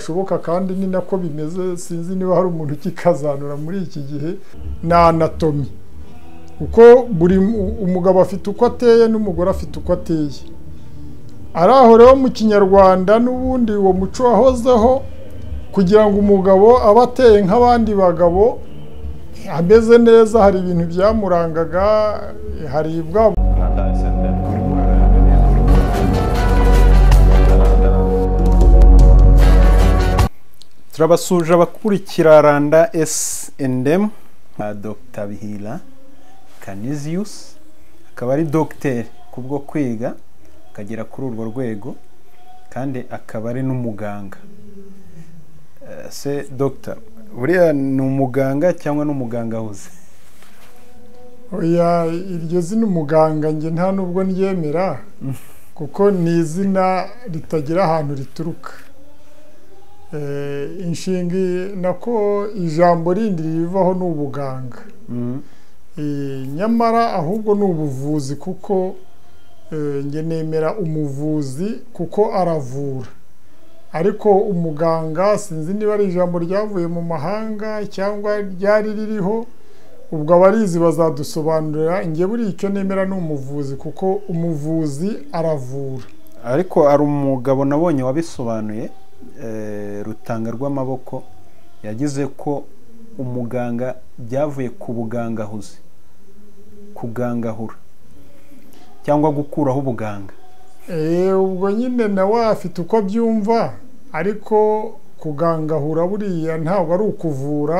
bishoboka kandi ni nako bimeze sinzi niba hari umuntu ukikazanura muri iki gihe ni anatomi kuko buri umugabo afite uko ateye n'umugore afite uko ateye ari aho rero mu kinyarwanda n'ubundi uwo muco wahozeho kugira ngo umugabo abe ateye nk'abandi bagabo ameze neza hari ibintu byamurangaga hari bwa turabasuje abakurikira randa esi endemu dr bihira kaniziyusi akaba ari dogiteri kubwo kwiga akagera kuri urwo rwego kandi akaba ari n'umuganga se dogita buriya ni umuganga cyangwa n'umuganga ahuze iryo zina umuganga njye nta nubwo ryemera kuko ni izina ritagira ahantu rituruka inshinga nako ijambo rindi rivaho ni ubuganga nyamara ahubwo ni ubuvuzi kuko njye nemera umuvuzi kuko aravura ariko umuganga sinzi niba ari ijambo ryavuye mu mahanga cyangwa ryari ririho ubwo abarizi bazadusobanurira njye buri icyo nemera ni umuvuzi kuko umuvuzi aravura ariko hari umugabo nabonye wabisobanuye rutanga rw'amaboko yagize ko umuganga byavuye ku bugangahuzi kugangahura cyangwa gukuraho ubuganga ubwo nyine nawe afite uko abyumva ariko kugangahura buriya ntabwo ari ukuvura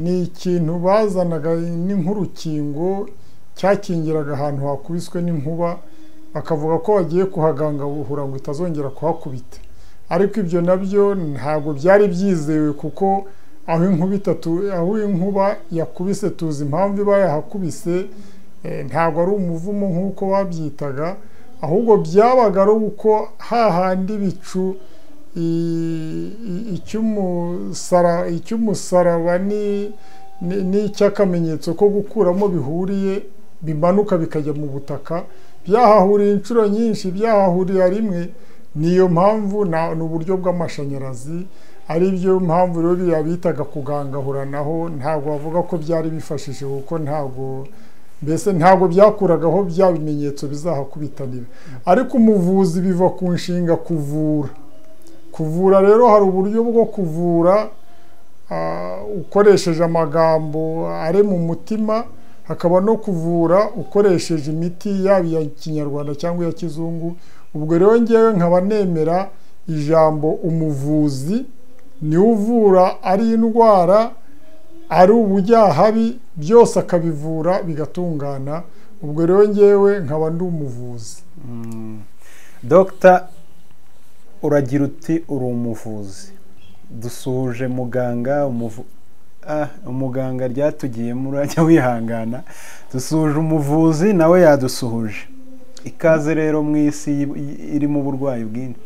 ni ikintu bazanaga ni nk'urukingo cyakingiraga ahantu hakubiswe n'inkuba bakavuga ko bagiye kuhagangahura ngo itazongera kuhakubita ariko ibyo nabyo ntabwo byari byizewe kuko aho inkuba itatu aho inkuba yakubise tuzi impamvu iba yahakubise ntabwo ari umuvumo nk'uko babyitaga ahubwo byabaga ari uko hahandi ibicu icy'umusaraba n'icy'akamenyetso ko gukuramo bihuriye bimanuka bikajya mu butaka byahahuriye inshuro nyinshi byahahurira rimwe niyo mpamvu ni uburyo bw'amashanyarazi ari byo mpamvu rero biriya bitaga kugangahuranaho ntabwo bavuga ko byari bifashije kuko ntabwo mbese ntabwo byakuragaho bya bimenyetso bizahakubitanira ariko umuvuzi biva ku nshinga kuvura kuvura rero hari uburyo bwo kuvura ukoresheje amagambo ari mu mutima hakaba no kuvura ukoresheje imiti yaba iya kinyarwanda cyangwa iya kizungu ubwo rero ngewe nkaba nemera ijambo umuvuzi niwe uvura ari indwara ari ubujyahabi byose akabivura bigatungana ubwo rero ngewe nkaba ndi umuvuzi dogita uragira uti uri umuvuzi dusuhuje muganga umuganga ryatugiyemo urajya wihangana dusuhuje umuvuzi nawe yadusuhuje ikaze rero mu isi irimo uburwayi bwinshi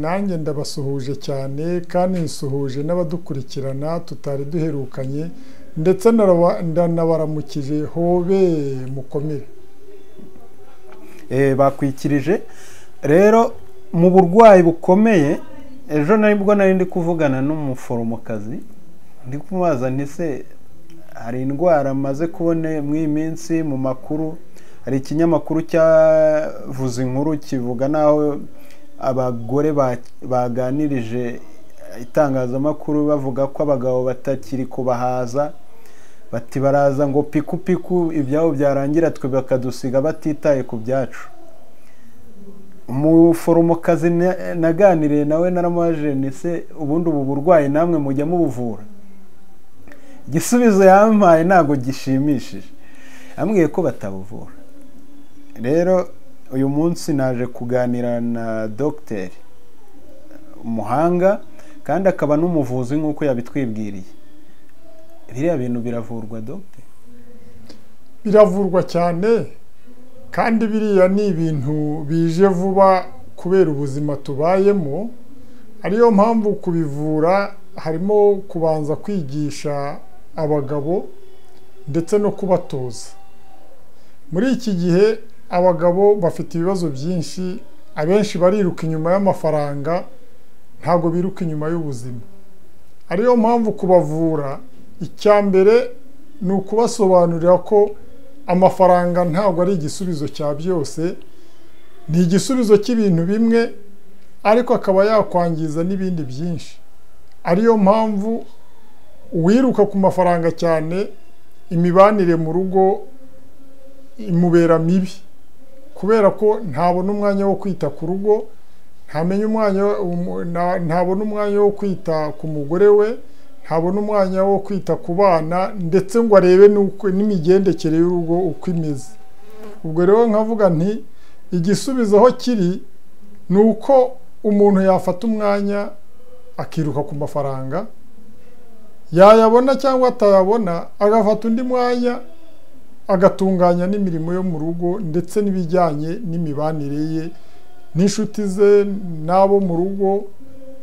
nanjye ndabasuhuje cyane kandi nsuhuje n'abadukurikirana tutari duherukanye ndetse ndanabaramukije hobe mukomere bakwikirije rero mu burwayi bukomeye ejo nibwo nari ndi kuvugana n'umuforomokazi ndi kumubaza ntise hari indwara maze kubona mu iyi minsi mu makuru hari ikinyamakuru cyavuze inkuru kivuga naho abagore baganirije itangazamakuru bavuga ko abagabo batakiri kubahaza bati baraza ngo pikupiku ibyabo byarangira twe bakadusiga batitaye ku byacu umuforomokazi naganiriye nawe naramajene se ubundi ubu burwayi namwe mujya mubuvura igisubizo yampaye ntabwo gishimishije yambwiye ko batabuvura rero uyu munsi naje kuganira na dogiteri umuhanga kandi akaba n'umuvuzi nk'uko yabitwibwiriye biriya bintu biravurwa dogiteri biravurwa cyane kandi biriya ni ibintu bije vuba kubera ubuzima tubayemo ariyo mpamvu kubivura harimo kubanza kwigisha abagabo ndetse no kubatoza muri iki gihe abagabo bafite ibibazo byinshi abenshi bariruka inyuma y'amafaranga ntabwo biruka inyuma y'ubuzima ariyo mpamvu kubavura icya mbere ni ukubasobanurira ko amafaranga ntabwo ari igisubizo cya byose ni igisubizo cy'ibintu bimwe ariko akaba yakwangiza n'ibindi byinshi ariyo mpamvu uwiruka ku mafaranga cyane imibanire mu rugo imubera mibi kubera ko ntabona umwanya wo kwita ku rugo ntamenya umwanya ntabona umwanya wo kwita ku mugore we ntabona umwanya wo kwita ku bana ndetse ngo arebe n'imigendekere y'urugo uko imeze ubwo rero nkavuga nti igisubizo aho kiri ni uko umuntu yafata umwanya akiruka ku mafaranga yayabona cyangwa atayabona agafata undi mwanya agatunganya n'imirimo yo mu rugo ndetse n'ibijyanye n'imibanire ye n'inshuti ze n'abo mu rugo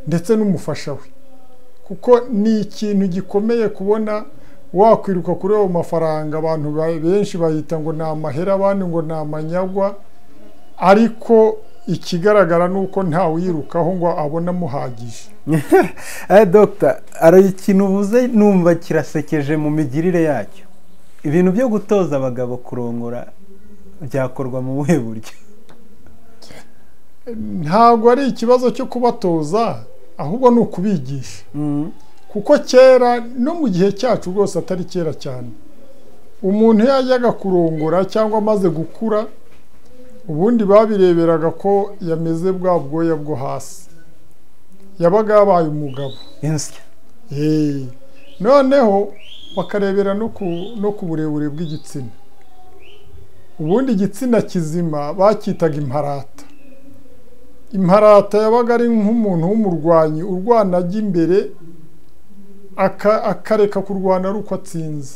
ndetse n'umufasha we kuko ni ikintu gikomeye kubona wakwiruka kuri ayo mafaranga abantu benshi bayita ngo ni amahera abandi ngo ni amanyagwa ariko ikigaragara ni uko ntawiyirukaho ngo abone amuhagije dogita hari ikintu uvuze numva kirasekeje mu migirire yacyo ibintu byo gutoza abagabo kurongora byakorwa mu buhe buryo ntabwo ari ikibazo cyo kubatoza ahubwo ni ukubigisha kuko kera no mu gihe cyacu rwose atari kera cyane umuntu iyo yajyaga kurongora cyangwa amaze gukura ubundi babireberaga ko yameze bwa bwoya bwo hasi yabaga yabaye umugabo noneho bakarebera no ku burebure bw'igitsina ubundi igitsina kizima bacyitaga imparata imparata yabaga ari nk'umuntu w'umurwanyi urwana ajya imbere akareka kurwana ari uko atsinze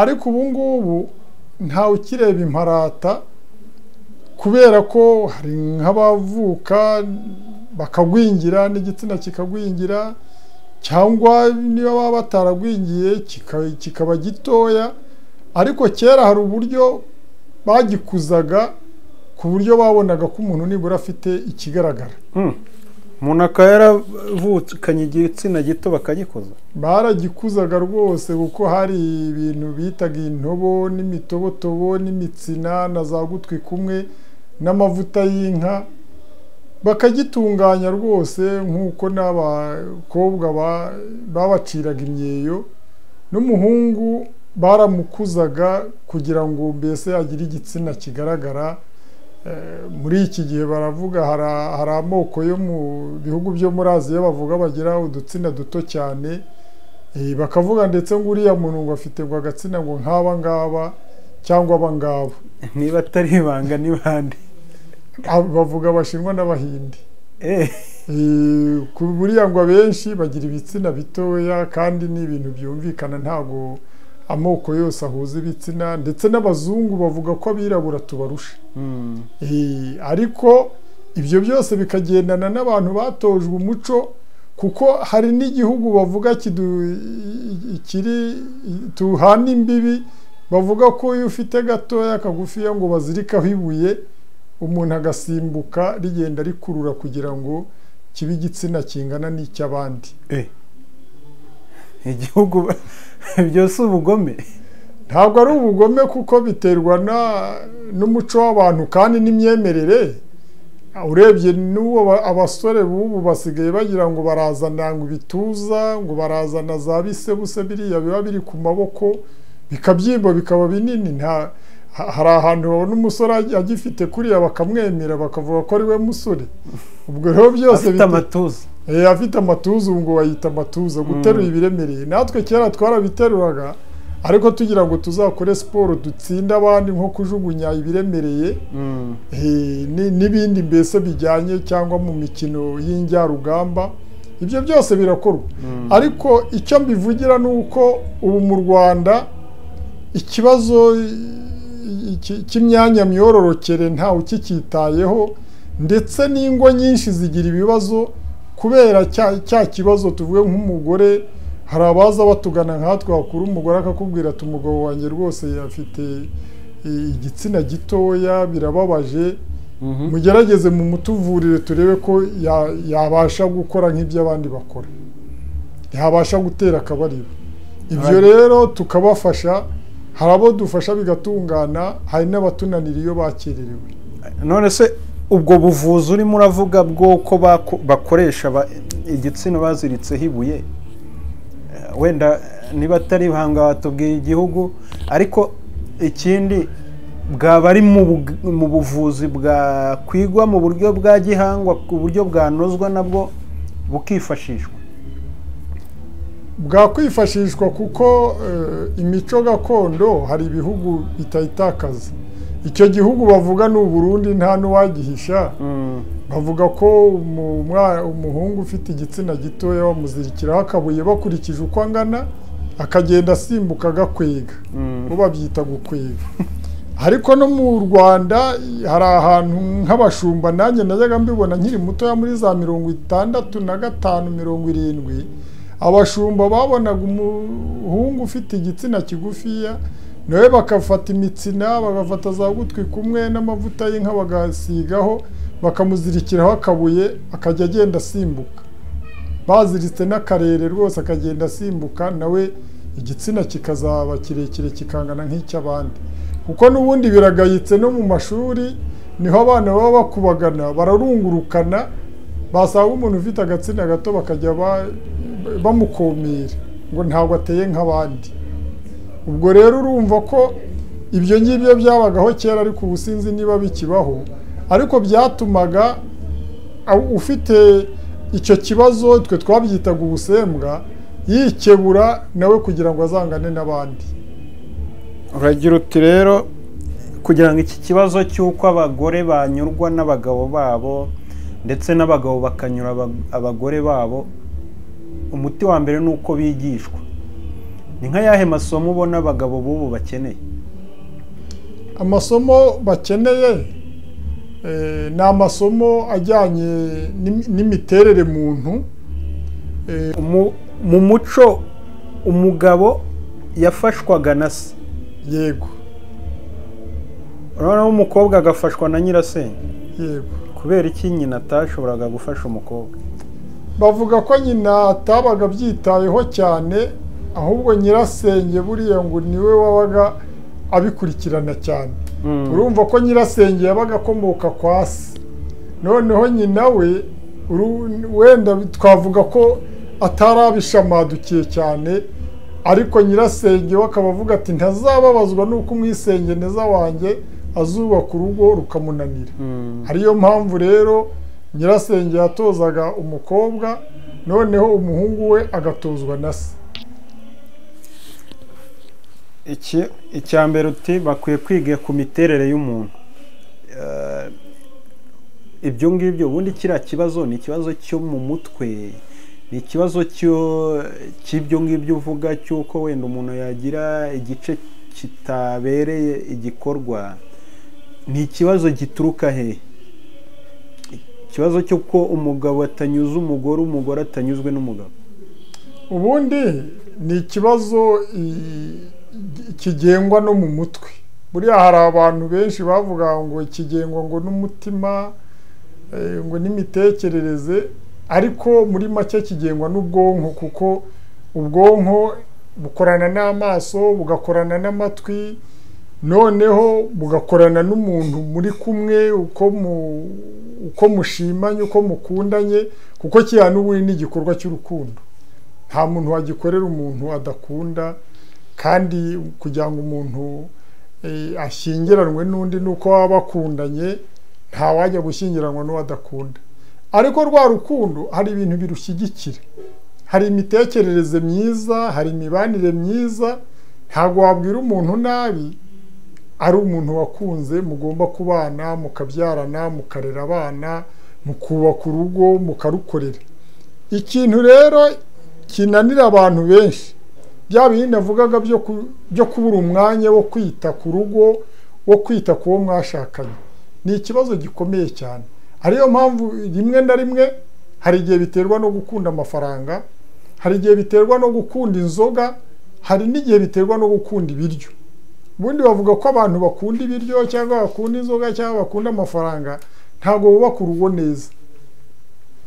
ariko ubu ngubu ntawe ukireba imparata kubera ko hari nk'abavuka bakagwingira n'igitsina kikagwingira cyangwa niba baba bataragwingiye kikaba gitoya ariko kera hari uburyo bagikuzaga ku buryo babonaga ko umuntu nibura afite ikigaragara umuntu akaba yaravukanye igitsina gito bakagikuza baragikuzaga rwose kuko hari ibintu bitaga intobo n'imitobotobo n'imitsina na za gutwi kumwe n'amavuta y'inka bakagitunganya rwose nk'uko n'abakobwa babaciraga imyeyo n'umuhungu baramukuzaga kugira ngo mbese agire igitsina kigaragara muri iki gihe baravuga hari amoko yo mu bihugu byo muri aziya bavuga bagira udutsina duto cyane bakavuga ndetse ngo uriya muntu ngo afite ngo agatsina ngo nk'aba ngaba cyangwa aba ngaba niba atari ibanga n'ibandi bavuga abashinwa n'abahinde buriya ngo abenshi bagira ibitsina bitoya kandi ni ibintu byumvikana ntabwo amoko yose ahuza ibitsina ndetse n'abazungu bavuga ko abirabura tubarusha ariko ibyo byose bikagendana n'abantu batojwe umuco kuko hari n'igihugu bavuga kiri tuhana imbibi bavuga ko iyo ufite gatoya kagufiya ngo bazirikaho ibuye umuntu agasimbuka rigenda rikurura kugira ngo kibe igitsina kingana n'icy'abandi igihugu byose ubugome ntabwo ari ubugome kuko biterwa n'umuco w'abantu kandi n'imyemerere urebye n'uwo abasore b'ubu basigaye bagira ngo barazana ngo ibituza ngo barazana za bisebuse biriya biba biri ku maboko bikabyimba bikaba binini nta hari ahantu babona umusore agifite kuriya bakamwemera bakavuga ko ari we musore ubwo rero byose afite amatuza afite amatuza ngo bayita amatuza guteruye ibiremereye natwe kera twarabiteruraga ariko tugira ngo tuzakore siporo dutsinde abandi nko kujugunya ibiremereye n'ibindi mbese bijyanye cyangwa mu mikino y'injyarugamba ibyo byose birakorwa ariko icyo mbivugira ni uko ubu mu rwanda ikibazo cy'imyanya myororokere ntawe ukicyitayeho ndetse n'ingo nyinshi zigira ibibazo kubera cya kibazo tuvuye nk'umugore hari abaza batugana nkatwe wakura umugore akakubwira ati umugabo wanjye rwose afite igitsina gitoya birababaje mugerageze mu mutuvurire turebe ko ya- yabasha gukora nk'ibyo abandi bakora ntihabasha gutera akabariro ibyo Right. rero tukabafasha hari abo dufasha bigatungana hari n'abatunanira iyo bakererewe none se ubwo buvuzi urimo uravuga bw'uko bako- bakoresha ba- igitsina baziritseho ibuye eh, wenda eh, niba atari ibihanga watubwiye igihugu ariko ikindi bwaba ari mu bug- mu buvuzi bwakwigwa mu buryo bwa gihangwa ku buryo bwanozwa nabwo bukifashishwa bwakwifashishwa kuko eh, imico gakondo hari ibihugu bitayitakaza icyo gihugu bavuga ni uburundi nta n'uwagihisha Mm, bavuga ko umu- umwa- umuhungu ufite igitsina gitoya bamuzirikiraho akabuye bakurikije uko angana akagenda asimbuka agakwega mm. bo babyita gukwega ariko no mu rwanda hari ahantu nk'abashumba nanjye najyaga mbibona nkiri mutoya muri za mirongo itandatu na gatanu mirongo irindwi abashumba babonaga umuhungu ufite igitsina kigufiya nawe bakafata imitsina bagafata za gutwi kumwe n'amavuta y'inka bagasigaho bakamuzirikiraho akabuye akajya agenda asimbuka baziritse n'akarere rwose akagenda asimbuka nawe igitsina kikazaba kirekire kikangana nk'icy'abandi kuko n'ubundi biragayitse no mu mashuri niho abana baba bakubagana bararungurukana basanga umuntu ufite agatsina gato bakajya ba- bamukomera ngo ntabwo ateye nk'abandi ubwo rero urumva ko ibyo ngibyo byabagaho kera ariko ubu sinzi niba bikibaho ariko byatumaga aw- ufite icyo kibazo twe twabyitaga ubusembwa yikebura nawe kugira ngo azangane n'abandi uragira uti rero kugira ngo iki kibazo cy'uko abagore banyurwa n'abagabo babo ndetse n'abagabo bakanyura aba- abagore babo umuti wa mbere ni uko bigishwa ni nka yahe masomo ubona abagabo b'ubu bakeneye amasomo bakeneye eh, ni amasomo ajyanye n'im- n'imiterere muntu eh, Mu- mu muco umugabo yafashwaga na se yego noneho umukobwa agafashwa na nyirasenge yego kubera iki nyina atashoboraga gufasha umukobwa bavuga ko nyina atabaga abyitayeho cyane ahubwo nyirasenge buriya ngo niwe wabaga abikurikirana cyane Mm. urumva ko nyirasenge yabaga akomoka kwa se noneho nyina we uru- wenda twavuga ko atari abishamadukiye cyane ariko nyirasenge we akaba avuga ati ntazababazwa n'uko umwisengeneza wanjye azubaka urugo rukamunanira Mm. ariyo mpamvu rero nyirasenge yatozaga umukobwa noneho umuhungu we agatozwa na se iki icya mbere uti bakwiye kwiga ku miterere y'umuntu Eh, ibyo ngibyo ubundi kiriya kibazo ni ikibazo cyo mu mutwe ni ikibazo cyo- cy'ibyo ngibyo uvuga cy'uko wenda umuntu yagira igice kitabereye igikorwa ni ikibazo gituruka he ikibazo cy'uko umugabo atanyuze umugore umugore atanyuzwe n'umugabo ubundi ni ikibazo i- kigengwa no mu mutwe buriya hari abantu benshi bavuga ngo kigengwa ngo n'umutima eh, ngo n'imitekerereze ariko muri make kigengwa n'ubwonko kuko ubwonko bukorana n'amaso bugakorana n'amatwi noneho bugakorana n'umuntu muri kumwe uko mu- uko mushimanye uko mukundanye kuko kiriya n'ubundi ni igikorwa cy'urukundo nta muntu wagikorera umuntu adakunda kandi kugira ngo umuntu eh, ashyingiranwe n'undi ni uko baba bakundanye ntawajya gushyingiranwa n'uwo adakunda ariko rwa rukundo hari ibintu birushyigikira hari imitekerereze myiza hari imibanire myiza ntabwo wabwira umuntu nabi ari umuntu wakunze mugomba kubana mukabyarana mukarera abana mukubaka urugo mukarukorera ikintu rero kinanira abantu benshi bya bindi navugaga byo ku- byo kubura umwanya wo kwita ku rugo wo kwita ku wo mwashakanye ni ikibazo gikomeye cyane ariyo mpamvu rimwe na rimwe hari igihe biterwa no gukunda amafaranga hari igihe biterwa no gukunda inzoga hari n'igihe biterwa no gukunda ibiryo ubundi bavuga ko abantu bakunda ibiryo cyangwa bakunda inzoga cyangwa bakunda amafaranga ntabwo bubaka urugo neza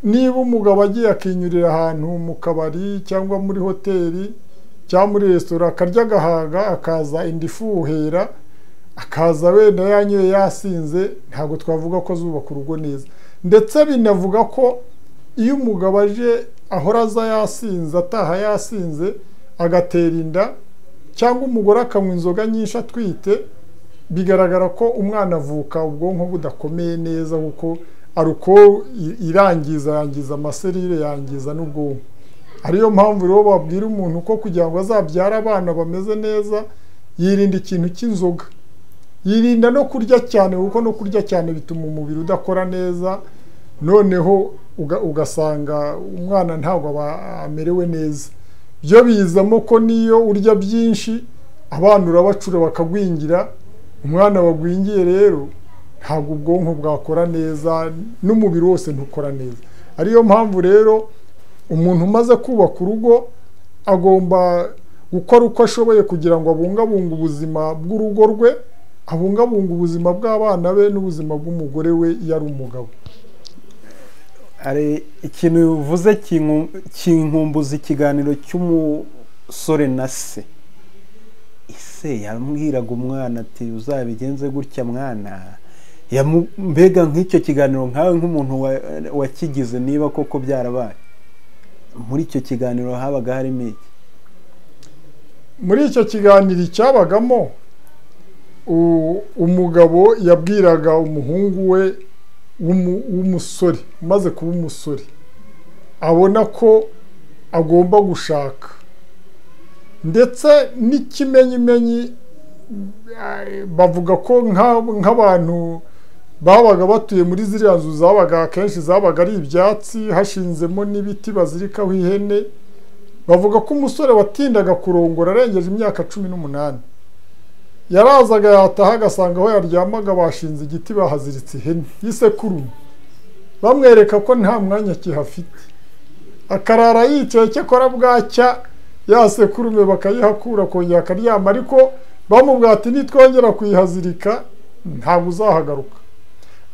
niba umugabo agiye akinyurira ahantu mu kabari cyangwa muri hoteli cyangwa muri resitora akarya agahaga akaza inda ifuhera akaza wenda yanyoye yasinze ntabwo twavuga ko zubaka urugo neza ndetse binavuga ko iyo umugabo aje ahora aza yasinze ataha yasinze agatera inda cyangwa umugore akanywa inzoga nyinshi atwite bigaragara ko umwana avuka ubwonko budakomeye neza kuko ari uko irangiza yangiza amaserire yangiza n'ubwonko ariyo mpamvu rero babwira umuntu ko kugira ngo azabyare abana bameze neza yirinda ikintu cy'inzoga yirinda no kurya cyane kuko no kurya cyane bituma umubiri udakora neza noneho ugasanga umwana ntabwo aba amerewe neza byo bizamo ko niyo urya byinshi abana urabacura bakagwingira umwana wagwingiye rero ntabwo ubwonko bwakora neza n'umubiri wose ntukora neza ariyo mpamvu rero umuntu umaze kubaka urugo agomba gukora uko ashoboye kugira ngo abungabunge ubuzima bw'urugo rwe abungabunge ubuzima bw'abana be n'ubuzima bw'umugore we iyo ari umugabo hari ikintu bivuze kinkumbuza ikiganiro cy'umusore na se ise yambwiraga umwana ati uzabigenze gutya mwana mbega nk'icyo kiganiro nkawe nk'umuntu wakigize niba koko byarabaye muri icyo kiganiro habaga harimo iki muri icyo kiganiro cyabagamo umugabo yabwiraga umuhungu we w'umusore umaze kuba umusore abona ko agomba gushaka ndetse n'ikimenyimenyi bavuga ko nk'abantu babaga batuye muri ziriya nzu zabaga akenshi zabaga ari ibyatsi hashinzemo n'ibiti bazirikaho ihene bavuga ko umusore watindaga kurongora arengeje imyaka cumi n'umunani yarazaga yataha agasanga aho yaryamaga bashinze igiti bahaziritse ihene y'isekuru bamwereka ko nta mwanya kihafite akarara yicaye cyakora bwacya ya sekurume bakayihakura akongera akaryama ariko bamubwira ati nitwongera kuyihazirika ntabwo uzahagaruka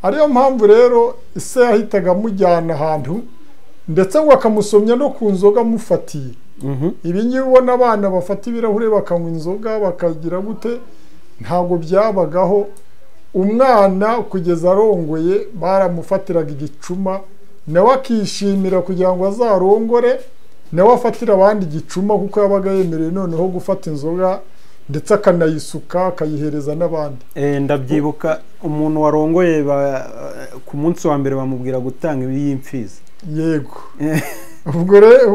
ariyo mpamvu rero ise yahitaga amujyana ahantu ndetse ngo akamusomya no ku nzoga amufatiye ibi ngibi ubona abana bafata ibirahure bakanywa inzoga bakagira gute ntabwo byabagaho umwana kugeza arongoye baramufatiraga igicuma nawe akishimira kugira ngo azarongore nawe afatire abandi igicuma kuko yabaga yemerewe noneho gufata inzoga ndetse akanayisuka akayihereza n'abandi ndabyibuka umuntu warongoye ku munsi wa mbere bamubwira gutanga y'imfizi yego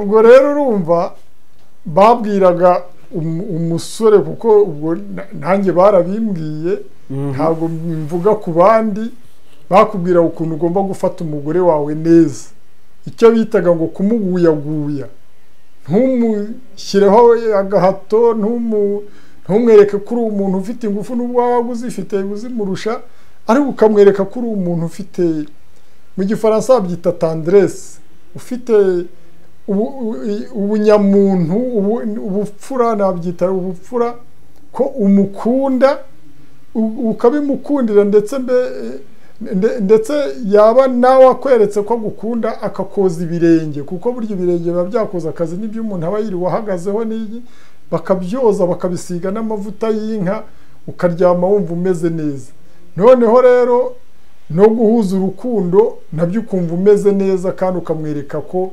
ubwo rero urumva babwiraga umusore kuko ubwo nanjye barabimbwiye ntabwo mvuga ku bandi bakubwira ukuntu ugomba gufata umugore wawe neza icyo bitaga ngo kumuguyaguya ntumushyireho agahato ntumwereke ko uri umuntu ufite ingufu n'ubwo waba uzifite uzimurusha ariko ukamwereka ko uri umuntu ufite mu gifaransa babyita tanderesi ufite ubunyamuntu ubupfura nabyita ubupfura ko umukunda ukabimukundira ndetse ndetse yaba nawe akweretse ko agukunda akakoza ibirenge kuko burya ibirenge biba byakoze akazi n'ibyo umuntu aba yiriwe ahagazeho n'iyi bakabyoza bakabisiga n'amavuta y'inka ukaryama wumva umeze neza noneho rero no guhuza urukundo nabyo ukumva umeze neza kandi ukamwereka ko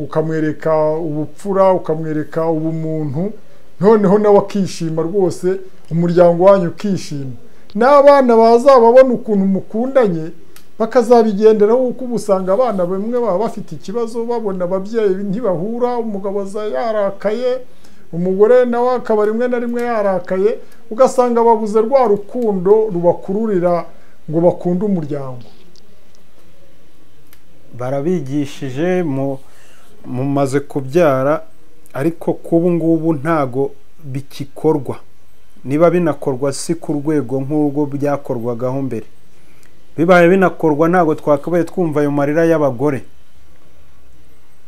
ukamwereka ubupfura ukamwereka ubumuntu noneho nawe akishima rwose umuryango wanyu ukishima n'abana bazababona ukuntu mukundanye bakazabigenderaho kuko uba usanga abana bamwe baba bafite ikibazo babona ababyeyi ntibahura umugabo aza yarakaye umugore nawe akaba rimwe na rimwe yarakaye ugasanga babuze rwa rukundo rubakururira ngo bakunde umuryango barabigishije mu mumaze kubyara ariko k'ubu ngubu ntago bikikorwa niba binakorwa si ku rwego nk'urwo byakorwagaho mbere bibaye binakorwa ntago twakabaye twumva ayo marira y'abagore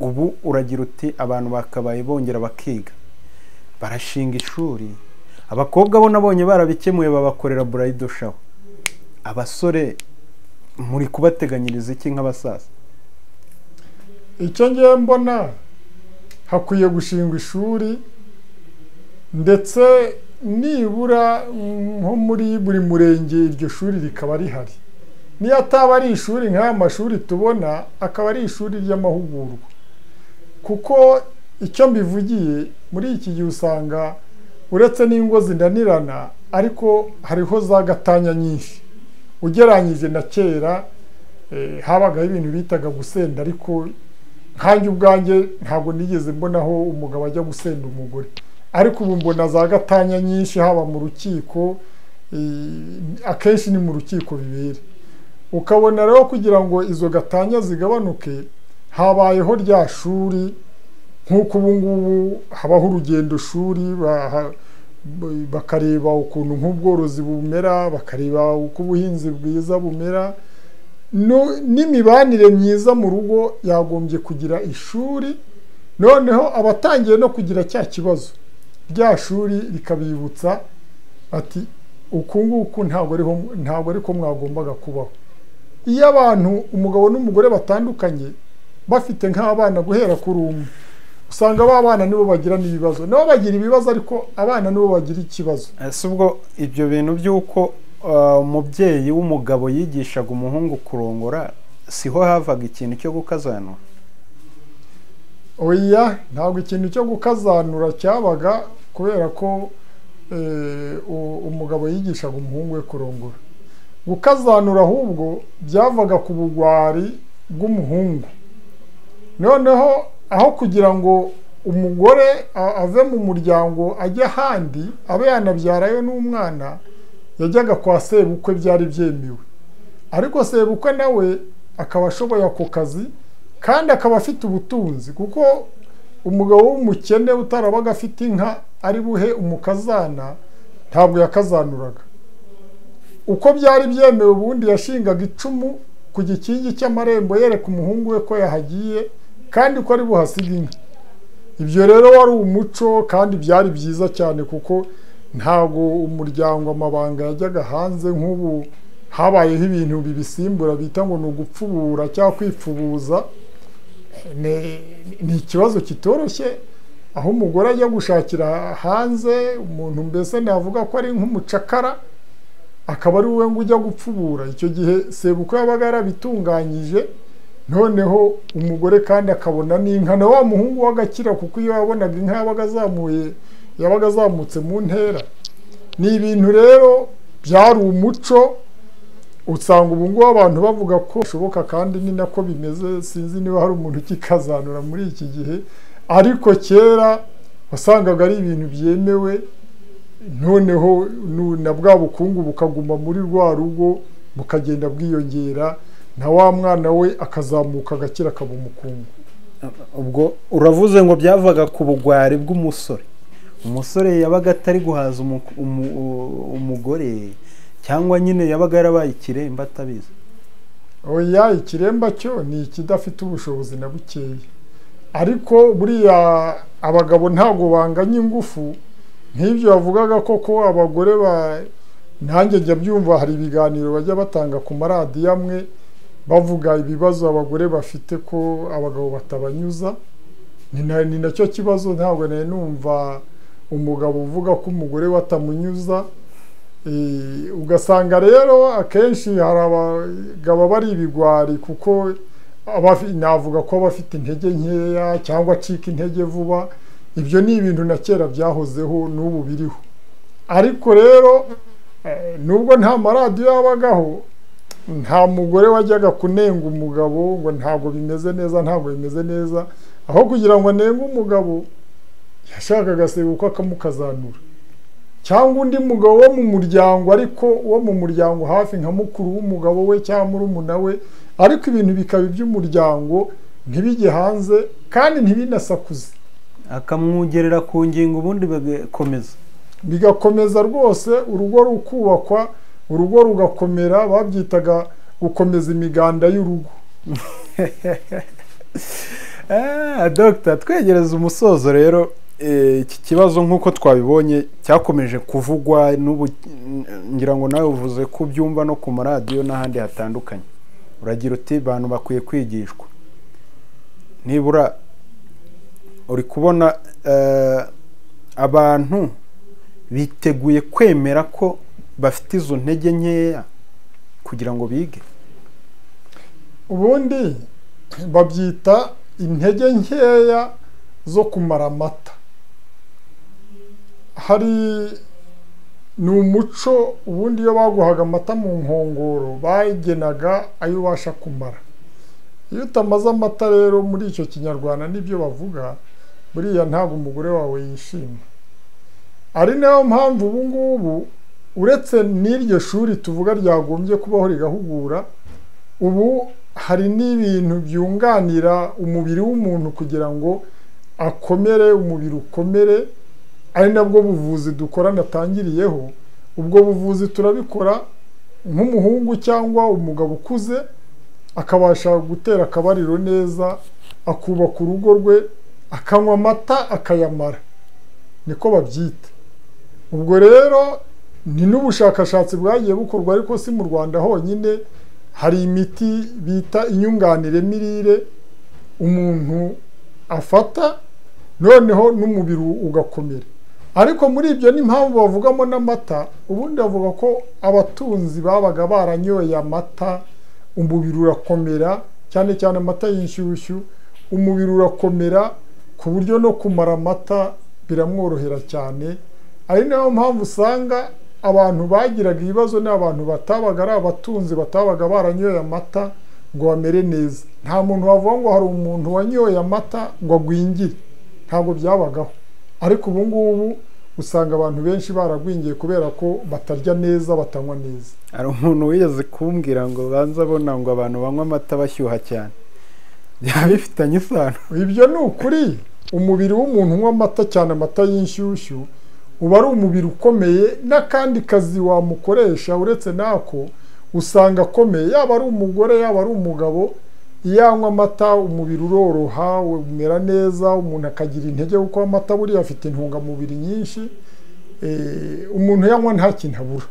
ubu uragira uti abantu bakabaye bongera bakiga barashinga ishuri abakobwa bo nabonye barabikemuye babakorera burayido shawa abasore muri kubateganyiriza iki nk'abasaza icyo ngiye mbona hakwiye gushingwa ishuri ndetse nibura nko muri buri murenge iryo shuri rikaba rihari niyo ataba ari ishuri nk'aya mashuri tubona akaba ari ishuri ry'amahugurwa kuko icyo mbivugiye muri iki gihe usanga uretse n'ingo zinanirana ariko hariho za gatanya nyinshi ugeranyije na kera habagaho ibintu bitaga gusenda ariko nkange ubwanjye ntabwo nigeze mbonaho umugabo ajya gusenda umugore ariko ubu mbona za gatanya nyinshi haba mu rukiko akenshi ni mu rukiko bibera ukabona rero kugira ngo izo gatanya zigabanuke habayeho rya shuri nk'uko ubu ngubu habaho urugendo shuri bakareba ukuntu nk'ubworozi bumera bakareba uko ubuhinzi bwiza bumera n'imibanire myiza mu rugo yagombye kugira ishuri noneho abatangiye no kugira cya kibazo rya shuri rikabibutsa ati uku nguku ntabwo ari ko mwagombaga kubaho iyo abantu umugabo n'umugore batandukanye bafite nk'abana guhera kuri umwe usanga ba bana nibo bagira n'ibibazo nabo bagira ibibazo ariko abana nibo bagira ikibazo si ubwo ibyo bintu by'uko umubyeyi w'umugabo yigishaga umuhungu kurongora siho havaga ikintu cyo gukazanura oya ntabwo ikintu cyo gukazanura cyabaga kubera ko umugabo yigishaga umuhungu we kurongora gukazanura ahubwo byavaga ku bugwari bw'umuhungu noneho aho kugira ngo umugore ave mu muryango ajye ahandi abe yanabyarayo n'umwana yajyaga kwa sebukwe byari byemewe ariko sebukwe nawe akaba ashoboye ako kazi kandi akaba afite ubutunzi kuko umugabo w'umukene utarabaga afite inka ari buhe umukazana ntabwo yakazanuraga uko byari byemewe ubundi yashingaga icumu ku gikingi cy'amarembo yereka umuhungu we ko yahagiye kandi ko ari buhasiga inka ibyo rero wari umuco kandi byari byiza cyane kuko ntabwo umuryango amabanga yajyaga hanze nk'ubu habayeho ibintu bibisimbura bita ngo ni ugupfubura cyangwa kwipfubuza ni ikibazo kitoroshye aho umugore ajya gushakira hanze umuntu mbese navuga ko ari nk'umucakara akaba ari wowe ngo ujya gupfubura icyo gihe sebukwe yabaga yarabitunganyije noneho umugore kandi akabona n'inka na wa muhungu w'agakira kuko iyo yabonaga inka yabaga azamuye yabaga azamutse mu ntera ni ibintu rero byari umuco usanga ubu ngubu abantu bavuga ko bishoboka kandi ni nako bimeze sinzi niba hari umuntu ukikazanura muri iki gihe ariko kera wasangaga ari ibintu byemewe noneho na bwa bukungu bukaguma muri rwa rugo bukagenda bwiyongera na wa mwana we akazamuka agakira akaba umukungu ubwo uravuze ngo byavaga ku bugwari bw'umusore umusore yabaga atari guhaza umugore cyangwa nyine yabaga yarabaye ikiremba atabizi oya ikiremba cyo ni ikidafite ubushobozi na bukeya ariko buriya abagabo ntabwo banganya ingufu nk'ibyo bavugaga koko abagore nanjye njya byumva hari ibiganiro bajya batanga ku maradiyo amwe bavuga ibibazo abagore bafite ko abagabo batabanyuza ni nacyo kibazo ntabwo nari numva umugabo uvuga ko umugore we atamunyuza ugasanga rero akenshi hari abagabo bari ibigwari kuko navuga ko aba afite intege nkeya cyangwa acika intege vuba ibyo ni ibintu na kera byahozeho n'ubu biriho ariko rero nubwo nta maradiyo yabagaho nta mugore wajyaga kunenga umugabo ngo ntabwo bimeze neza ntabwo bimeze neza aho kugira ngo anenge umugabo yashakaga sebukwe akamukazanura cyangwa undi mugabo wo mu muryango ariko wo mu muryango hafi nka mukuru w'umugabo we cyangwa murumuna we ariko ibintu bikaba iby'umuryango ntibijye hanze kandi ntibinasakuze akamwongerera ku ngingo ubundi bigakomeza bigakomeza rwose urugo rukubakwa urugo rugakomera babyitaga gukomeza imiganda y'urugo dogita twegereza umusozo rero eh, iki kibazo nk'uko twabibonye cyakomeje kuvugwa n'ubu ngira ngo nawe uvuze ko ubyumva no ku maradiyo n'ahandi hatandukanye uragira uti abantu bakwiye kwigishwa nibura uri kubona eh, abantu biteguye kwemera ko bafite izo ntege nkeya kugira ngo bige ubundi babyita intege nkeya zo kumara amata hari ni umuco ubundi iyo baguhaga amata mu nkongoro bagenaga ayo ubasha kumara iyo utamaze amata rero muri icyo kinyarwanda nibyo bavuga buriya ntabwo umugore wawe yishima ari nayo mpamvu ubu ngubu uretse n'iryo shuri tuvuga ryagombye kubaho rigahugura ubu hari n'ibintu byunganira umubiri w'umuntu kugira ngo akomere umubiri ukomere ari nabwo buvuzi dukora natangiriyeho ubwo buvuzi turabikora nk'umuhungu cyangwa umugabo ukuze akabasha gutera akabariro neza akubaka urugo rwe akanywa amata akayamara niko babyita ubwo rero ni n'ubushakashatsi bwagiye bukorwa ariko si mu rwanda honyine hari imiti bita inyunganire mirire umuntu afata noneho n'umubiri ugakomera ariko muri ibyo n'impamvu bavugamo n'amata ubundi bavuga ko abatunzi babaga baranyoye amata umubiri urakomera cyane cyane amata y'inshyushyu umubiri urakomera ku buryo no kumara amata biramworohera cyane ari nayo mpamvu usanga abantu bagiraga ibibazo ni abantu batabaga ari abatunzi batabaga baranyoye amata ngo bamere neza nta muntu wavuga ngo hari umuntu wanyoye amata ngo agwingire ntabwo byabagaho ariko ubu ngubu usanga abantu benshi baragwingiye kubera ko batarya neza batanywa neza hari umuntu wigeze kumbwira ngo banze abona ngo abantu banywa amata bashyuha cyane byaba bifitanye isano ibyo ni ukuri umubiri w'umuntu unywa amata cyane amata y'inshyushyu uba ari umubiri ukomeye n'akandi kazi wamukoresha uretse n'ako usanga akomeye yaba ari umugore yaba ari umugabo iyo anywa amata umubiri uroroha umera neza umuntu akagira intege kuko amata buriya afite intungamubiri nyinshi umuntu yanywa nta kintu abura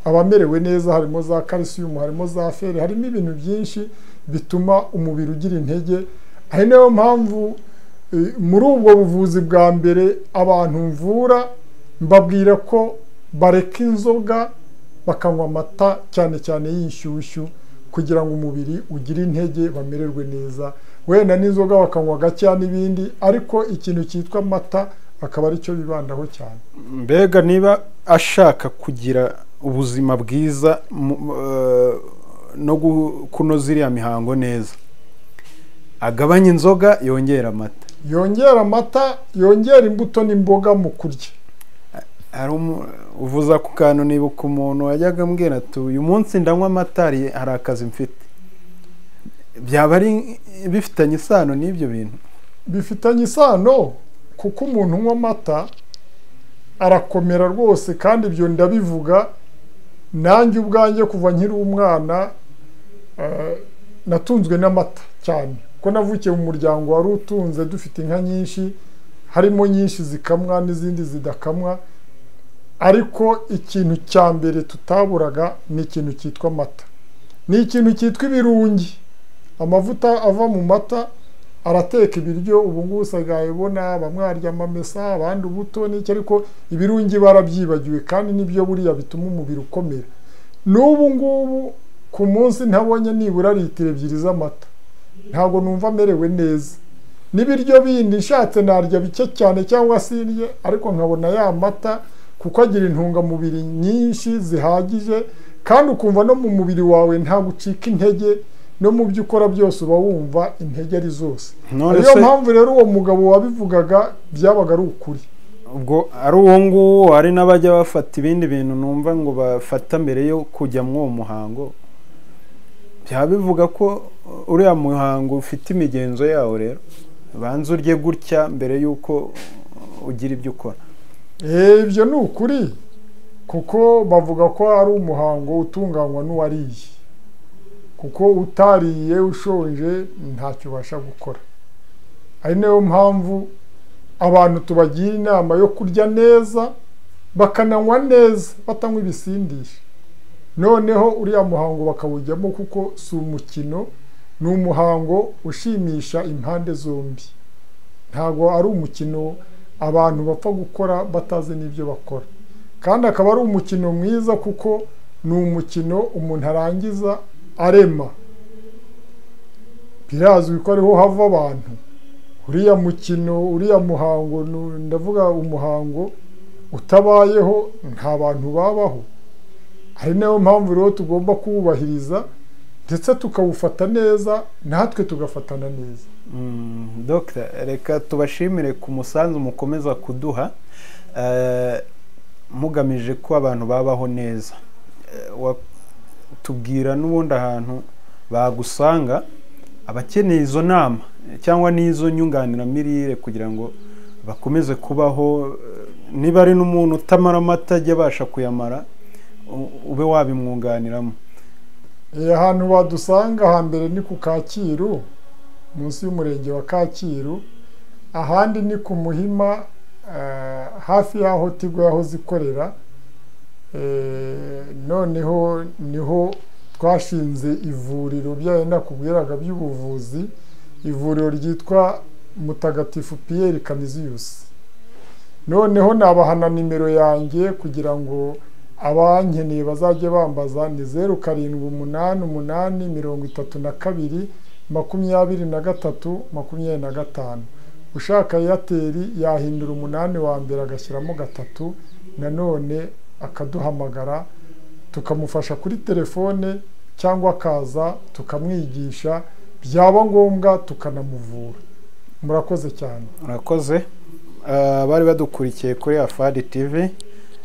aba amerewe neza harimo za kalisiyumu harimo za feri harimo ibintu byinshi bituma umubiri ugira intege ari nayo mpamvu muri ubwo buvuzi bwa mbere abantu mvura mbabwira ko bareka inzoga bakanywa amata cyane cyane y'inshyushyu kugira ngo umubiri ugire intege bamererwe neza wenda n'inzoga bakanywa gakeya n'ibindi ariko ikintu cyitwa amata akaba aricyo bibandaho cyane mbega niba ashaka kugira ubuzima bwiza mu- eh, no gu- kunoza iriya mihango neza agabanye inzoga yongera amata yongera amata yongera imbuto n'imboga mu kurya hari umu- uvuze ako kantu nibuka umuntu wajyaga ambwira ati uyu munsi ndanywa amata hari hari akazi mfite byaba ari bifitanye isano n'ibyo bintu bifitanye isano kuko umuntu unywa amata arakomera rwose kandi ibyo ndabivuga nanjye ubwanjye kuva nkiri umwana eh, natunzwe n'amata cyane kuko navukiye mu muryango wari utunze dufite inka nyinshi harimo nyinshi zikamwa n'izindi zidakamwa ariko ikintu cya mbere tutaburaga ni ikintu cyitwa amata ni ikintu cyitwa ibirungi amavuta ava mu mata arateka ibiryo ubu ngubu usigaye ubona bamwarya amamesa abandi ubuto n'iki ariko ibirungi barabyibagiwe kandi nibyo buriya bituma umubiri ukomera n'ubu ngubu ku munsi ntabonye nibura litiro ebyiri z'amata ntabwo numva amerewe neza n'ibiryo bindi nshatse narya bike cyane cyangwa sirye ariko nkabona ya mata kuko agira intungamubiri nyinshi zihagije kandi ukumva no mu mubiri wawe nta gucika intege no mu byo ukora byose uba wumva intege ari zose none ariyo se mpamvu rero uwo mugabo wabivugaga byabaga ari ukuri ubwo ari uwo nguwo hari n'abajya bafata ibindi bintu numva ngo bafata mbere yo kujya muri uwo muhango byaba bivuga ko uriya muhango ufite imigenzo yawo rero banza urye gutya mbere y'uko ugira ibyo ukora Eh, ibyo ni ukuri kuko bavuga ko ari umuhango utunganywa n'uwariye kuko utariye ushonje ntacyo ubasha gukora ari nayo mpamvu abantu tubagira inama yo kurya neza bakananywa neza batanywa ibisindisha noneho uriya muhango bakawujyamo kuko si umukino ni umuhango ushimisha impande zombi ntabwo ari umukino abantu bapfa gukora batazi n'ibyo bakora kandi akaba ari umukino mwiza kuko ni umukino umuntu arangiza arema birazwi ko ariho hava abantu uriya mukino uriya muhango ndavuga umuhango utabayeho nta bantu babaho ari nayo mpamvu rero tugomba kuwubahiriza ndetse tukawufata neza natwe tugafatana neza dogita reka tubashimire ku musanzu mukomeza kuduha mugamije ko abantu babaho neza tubwira n'ubundi ahantu bagusanga abakeneye izo nama cyangwa n'izo nyunganiramirire kugira ngo bakomeze kubaho niba ari n'umuntu utamara amata ajya abasha kuyamara ube wabimwunganiramo ahantu badusanga hambere ni ku kacyiru munsi y'umurenge wa kacyiru ahandi ni ku muhima hafi y'aho tigo yahoze ikorera noneho niho twashinze ivuriro byarenda kubwiraga by'ubuvuzi ivuriro ryitwa mutagatifu piyeri kaniziyusi noneho nabahana nimero yanjye kugira ngo abankeneye bazajye bambaza ni zeru karindwi umunani umunani mirongo itatu na kabiri makumyabiri na gatatu makumyabiri na gatanu ushaka eyateri yahindura umunani wa mbere agashyiramo gatatu nanone akaduhamagara tukamufasha kuri telefone cyangwa akaza tukamwigisha byaba ngombwa tukanamuvura murakoze cyane murakoze bari badukurikiye kuri afadi tivi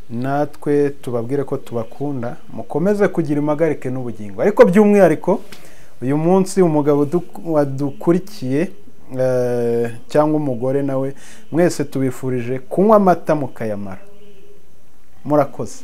natwe tubabwire ko tubakunda mukomeze kugira impagarike n'ubugingo ariko by'umwihariko uyu munsi umugabo wadukurikiye cyangwa umugore nawe mwese tubifurije kunywa amata mukayamara murakoze